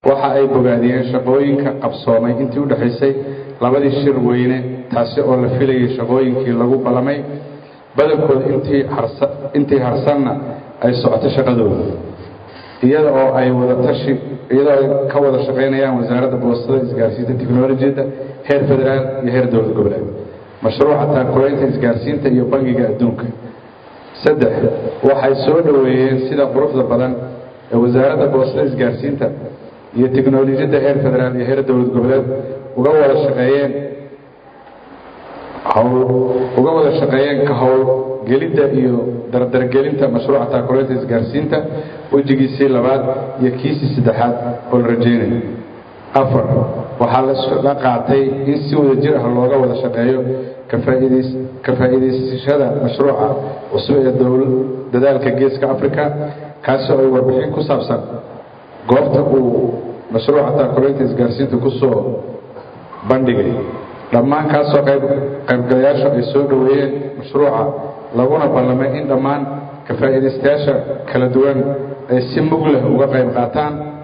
waxa ay bogaadiyeen shaqooyinka qabsoomay intii u dhexaysay labadii shir weyne taasi oo la filayay shaqooyinkii lagu ballamay badankooda intii harsanna ay socoto shaqadooda iyada oo ay wadatashi iyadoo ay ka wada shaqaynayaan wasaaradda boostada isgaarsiinta technolojiyadda heer federaal iyo heer dowlad goboleed mashruuca taakulaynta isgaarsiinta iyo bangiga adduunka saddex waxay soo dhoweeyeen sida quruxda badan ee wasaaradda boostada isgaarsiinta iyo teknolojiyadda heer federaal iyo heer dowlad goboleed uga wada shaqeeyeen uga wada shaqeeyeen ka howlgelidda iyo dardargelinta mashruuca taakulaynta isgaarsiinta wejigiisii labaad iyo kiisii saddexaad oo la rajaynayo afar waxaa la qaatay in si wada jir ah looga wada shaqeeyo ka faa'iidaysashada mashruuca cusub ee dadaalka geeska africa kaasi oo ay warbixin ku saabsan goobta uu mashruuca taakulaynta isgaarsiinta ku soo bandhigay dhammaan kaasoo qaybgalayaashu ay soo dhoweeyeen mashruuca laguna ballamay in dhammaan ka faa'iidaystayaasha kala duwan ay si mug leh uga qayb qaataan